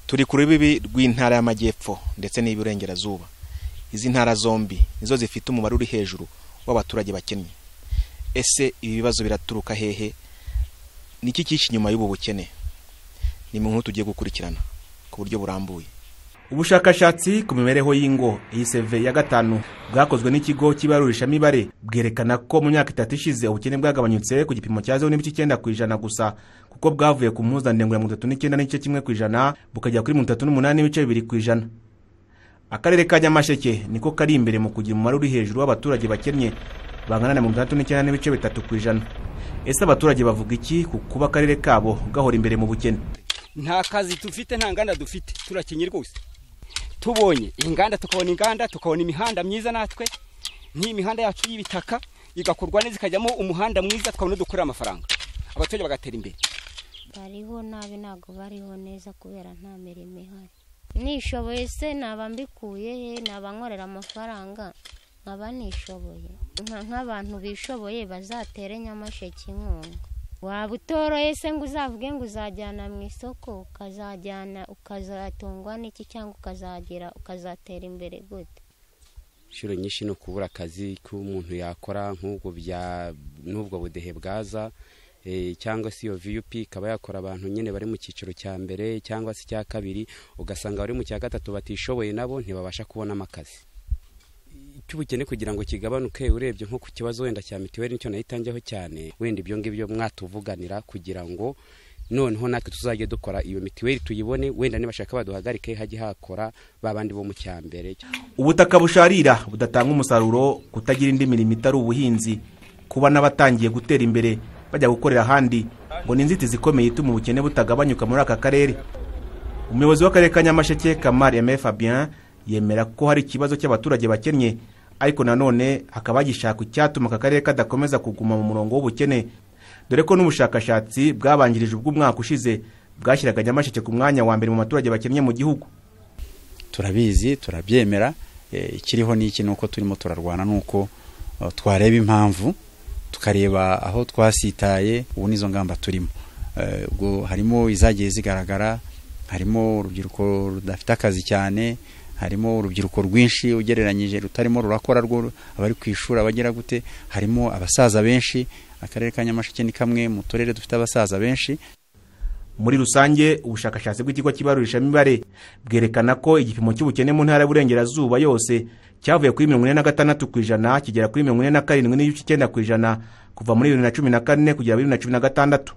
turi ku rubibi rw'intara y'amajyepfo ndetse n'iy'iburengerazuba izi ntara zombi nizo zifite umubare uri hejuru w'abaturage bakennye ese ibi bibazo biraturuka hehe ni iki cyinshi inyuma y'ubu bukene ni mu nkuru tugiye gukurikirana ku buryo burambuye ubushakashatsi ku mibereho y'ingo iyi seve ya gatanu bwakozwe n'ikigo cy'ibarurishamibare bwerekana ko mu myaka itatu ishize ubukene bwagabanyutse ku gipimo cya zeru n'ibice icyenda ku ijana gusa kuko bwavuye ku mpuzandengo ya mirongo itatu n'icyenda n'igice kimwe ku ijana bukajya kuri mirongo itatu n'umunani n'ibice bibiri ku ijana akarere ka nyamasheke niko kari imbere mu kugira umubare uri hejuru w'abaturage bakennye bangana na mirongo itandatu n'icyenda n'ibice bitatu ku ijana ese abaturage bavuga iki ku kuba akarere kabo gahora imbere mu bukene nta kazi dufite nta nganda dufite turakenye rwose tubonye inganda tukabona inganda tukabona imihanda myiza natwe nk'iyi mihanda yacu y'ibitaka igakorwa neza ikajyamo umuhanda mwiza tukabona dukorera amafaranga abaturage bagatera imbere bariho nabi ntabwo bariho neza kubera nta mirimo ihari nishoboye se naba mbikuye he naba nkorera amafaranga nkaba nishoboye nk'abantu bishoboye bazatere nyamasheke inkunga waba utoroye se ngo uzavuge ngo uzajyana mu isoko ukazajyana ukazatungwa n'iki cyangwa ukazagira ukazatera imbere gute inshuro nyinshi ni ukubura akazi k'umuntu yakora nk'ubwo bya n'ubwo budehe bwaza cyangwa se iyo viyupi ikaba yakora abantu nyine bari mu cyiciro cya mbere cyangwa se icya kabiri ugasanga abari mu cya gatatu batishoboye nabo ntibabasha kubonamo akazi cy'ubukene kugira ngo kigabanuke urebye nko ku kibazo wenda cya mituweli nicyo nayitangeho cyane wenda ibyo ngibyo mwatuvuganira kugira ngo noneho natwe tuzajye dukora iyo mituweli tuyibone wenda nibashaka baduhagarike hajye hakora babandi bo mu cyambere ubutaka busharira budatanga umusaruro kutagira indi mirimo itari ubuhinzi kuba n'abatangiye gutera imbere bajya gukorera ahandi ngo ni inzitizi ikomeye ituma ubukene butagabanyuka muri aka karere umuyobozi w'akarere ka nyamasheke kamari emeye fabien yemera ko hari ikibazo cy'abaturage bakennye ariko nanone hakaba hagishakwa icyatuma aka karere kadakomeza kuguma mu murongo w'ubukene dore ko n'ubushakashatsi bwabanjirije ubw'umwaka ushize bwashyiraga nyamasheke ku mwanya wa mbere mu baturage bakennye mu gihugu turabizi turabyemera ikiriho ni iki ni uko turimo turarwana ni uko twareba impamvu tukareba aho twasitaye ubu n'izo ngamba turimo ubwo harimo izagiye zigaragara harimo urubyiruko rudafite akazi cyane harimo urubyiruko rwinshi ugereranyije rutarimo rurakora rwo abari ku ishuri abagera gute harimo abasaza benshi akarere ka nyamasheke ni kamwe mu turere dufite abasaza benshi muri rusange ubushakashatsi bw'ikigo cy'ibarurishamibare bwerekana ko igipimo cy'ubukene mu ntara y'uburengerazuba yose cyavuye kuri mirongo ine na gatandatu ku ijana kigera kuri mirongo ine na karindwi n'igice icyenda ku ijana kuva muri bibiri na cumi na kane kugera bibiri na cumi na gatandatu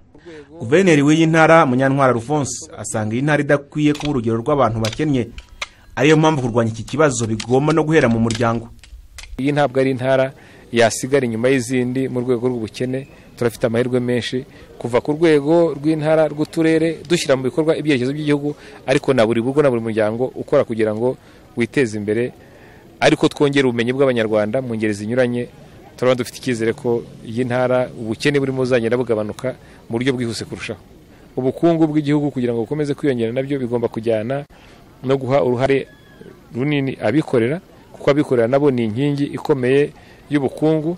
guverineri w'iyi ntara munyantwara rufonse asanga iyi ntara idakwiye kuba urugero rw'abantu bakennye ariyo mpamvu kurwanya iki kibazo bigomba no guhera mu muryango iyi ntabwo ari intara yasigara inyuma y'izindi mu rwego rw'ubukene turafite amahirwe menshi kuva ku rwego rw'intara rw'uturere dushyira mu bikorwa ibyerekezo by'igihugu ariko na buri rugo na buri muryango ukora kugira ngo witeze imbere ariko twongere ubumenyi bw'abanyarwanda mu ngeri zinyuranye turabona dufite icyizere ko iyi ntara ubukene burimo buzagenda bugabanuka mu buryo bwihuse kurushaho ubukungu bw'igihugu kugira ngo bukomeze kwiyongera nabyo bigomba kujyana no guha uruhare runini abikorera kuko abikorera nabo ni inkingi ikomeye y'ubukungu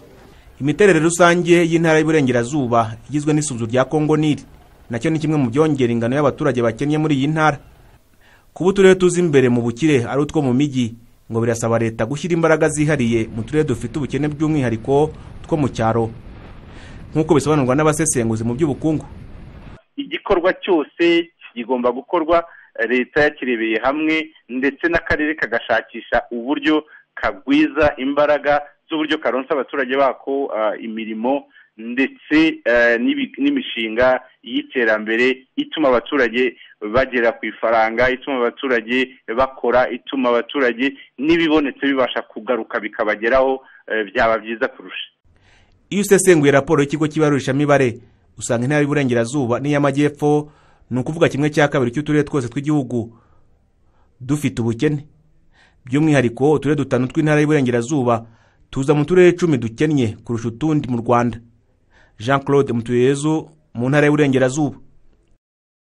imiterere rusange y'intara y'uburengerazuba igizwe n'isuzu rya kongo nili nacyo ni kimwe mu byongera ingano y'abaturage bakennye muri iyi ntara kuba uturere tuzi imbere mu bukire ari utwo mu mijyi ngo birasaba leta gushyira imbaraga zihariye mu turere dufite ubukene by'umwihariko two mu cyaro nk'uko bisobanurwa n'abasesenguzi mu by'ubukungu igikorwa cyose kigomba gukorwa leta yakirebeye hamwe ndetse n'akarere kagashakisha uburyo kagwiza imbaraga z'uburyo karonsa abaturage bako imirimo ndetse n'imishinga y'iterambere ituma abaturage bagera ku ifaranga ituma abaturage bakora ituma abaturage n'ibibonetse bibasha kugaruka bikabageraho byaba byiza kurusha iyo usesenguye raporo y'ikigo cy'ibarurishamibare usanga intara y'uburengerazuba n'iy'amajyepfo ni ukuvuga kimwe cya kabiri cy'uturere twose tw'igihugu dufite ubukene by'umwihariko uturere dutanu tw'intara y'uburengerazuba tuza mu turere icumi dukennye kurusha utundi mu rwanda jean claude mutuyezu mu ntara y'uburengerazuba